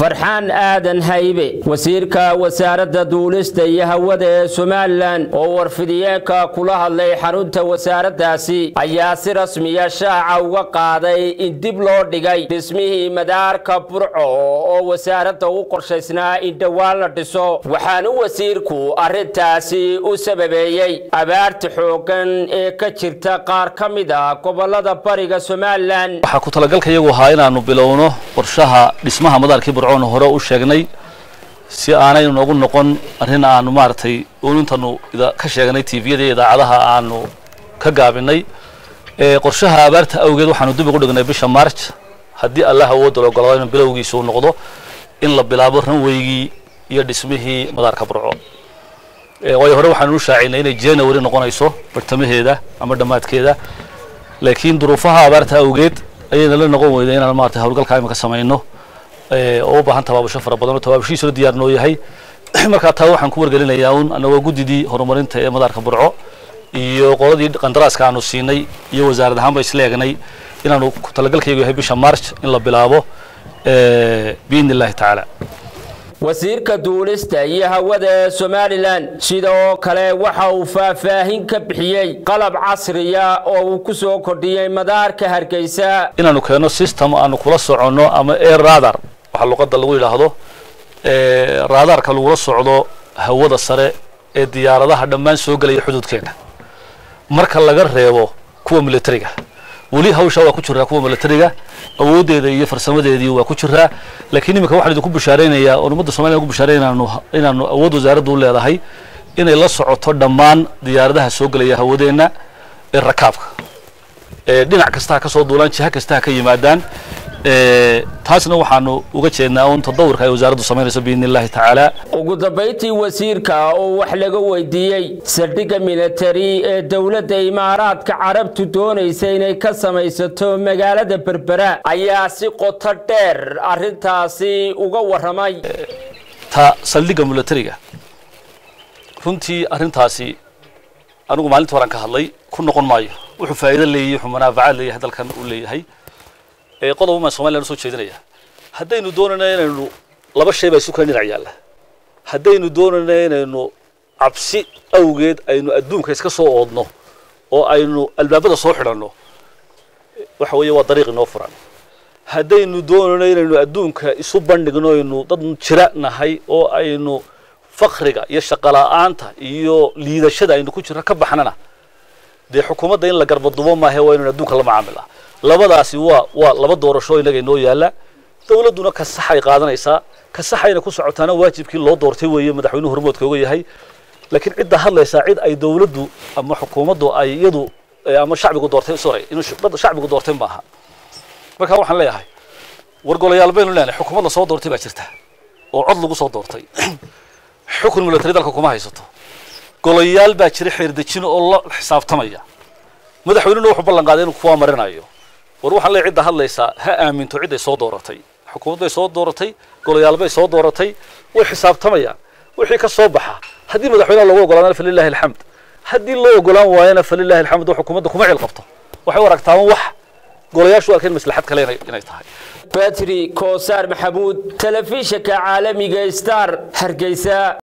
farxaan aadan haybe wasiirka wasaaradda duulista iyo hawada ee somalilan oo warfidiyeenka kula hadlay xarunta wasaaraddaasi ayaa si rasmiya shaaca uga qaaday in dib loo dhigay dhismihii madaarka burco oo wasaaradda u qorshaysnaa in dhowaan la dhiso waxaanu wasiirku arrintaasi u sababeeyey abaarta xooggan ee ka jirta qaar ka mid a gobolada bariga somalilan waxaa ku talagalka iyagu ahaa inaanu bilowno qorshaha dhismaha madaarkii burcoon hore u sheegnay si aanay noogu noqon arrin aanu maaragtay uunintanu ka sheegnay tviyada iyo idaacadaha aanu ka gaabinay qorshaha abaarta awgeed waxaanu dib ugu dhignay bisha march haddii allah awoodda la ogolaado in bilowgiisa uu noqdo in la bilaabo ranweygii iyo dhismihii madaarka burco waayo hore waxaanu u shaacinay inay january noqonayso bartamaheeda ama dhammaadkeeda laakiin duruufaha abaarta awgeed ayayna la noqon weyday inaan maarata hawlgalka imika samayno oo u baahan tabaabusho fara badan oo tabaabushiisuna diyaar noo yahay markaa taa waxaan ku wargelinayaa un annagoo guddidii horumarinta ee madaarka burco iyo qoladii qandaraaska aanu siinay iyo wasaarad ahaanba isla eegnay inaanu talagalkaygu yahay bisha march in la bilaabo biidni illahi tacaala wasiirka duulista iyo hawada ee somalilan sidoo kale waxa uu faahfaahin ka bixiyey qalab casriya oo uu ku soo kordhiyey madaarka hargeysa inaanu keenno system aanu kula soconno ama air radar waxaa luqadda lagu yidhaahdo raadaarka lagula socdo hawada sare ee diyaaradaha dhammaan soo gelaya xuduudkeena marka laga reebo kuwa militariga weli hawsha waa ku jiraa kuwa militariga awooddeeda iyo farsamadeedii waa ku jiraa laakiin iminka waxaan idinku bishaaraynayaa oon ummadda somaliya ugu bishaaraynaya inaanu inaanu awood wasaaraddu u leedahay inay la socoto dhammaan diyaaradaha soo gelaya hawadeenna ee rakaabka ee dhinac kasta ha ka soo duulaan jiha kasta ha ka yimaadaan taasna waxaanu uga jeednaa un tadawurka ay wasaaraddu samaynayso biidni illahi tacaala ugu dambayntii wasiirka oo wax laga weydiiyey saldhigga militari ee dowladda imaaraadka carabtu doonaysa inay ka samaysato magaalada berbera ayaa si qoto dheer arrintaasi uga warramay ta saldhigga militariga runtii arrintaasi anigu maalinta horan ka hadlay ku noqon maayo wuxuu faa'iido leeyahay wuxuu manaafacaad leeyahay dalkan uu leeyahay qodob maan somalilan usoo jeedinaya haddaynu doonayna inaynu laba shay baa isu kala dhinac yaalla haddaynu doonayna inaynu cabsi awgeed aynu adduunka iska soo oodno oo aynu albaabada soo xidhanno waxa weeye waa dariiq inoo furan haddaynu doonayno inaynu adduunka isu bandhigno aynu dad jira nahay oo aynu fakriga iyo shaqola'aanta iyo liidashada aynu ku jirno ka baxnana dee xukuumadda in la garbadubo maahe waa inaynu adduunka la macaamila labadaasi waa waa laba doorasho inaga inoo yaalla dawladduna ka saxay qaadanaysaa ka saxayna ku socotaana waajibkii loo doortay weeye madaxweynuhu hormoodka oga yahay laakiin cidda hadlaysaa cid ay dawladdu ama xukuumaddu ay iyadu ama shacbigu doortay sorry inuu shacbigu doortay maaha marka waxaan leeyahay war golayaal baynu leenahay xukuumad la soo doortay baa jirta oo cod lagu soo doortay xukun military dalka kuma haysato golayaal baa jira xeerdejin oo la xisaabtamaya madaxweynuna wuxuu ballan qaaday inuu kuwaa marinayo war waxaan leeyahay cidda hadlaysaa ha aaminto cidday soo dooratay xukuumad bay soo dooratay golayaal bay soo dooratay way xisaabtamayaan wixii ka soo baxa haddii madaxweynaha loogu ogolaadana falilahi alxamd haddii loo ogolaan waayana falilahi alxamd oo xukuumadda kuma cil qabto waxay u aragtaan wax golayaashu arkeen maslaxad kale inay tahay batri koosaar maxamuud telefishinka caalamiga star hargeysa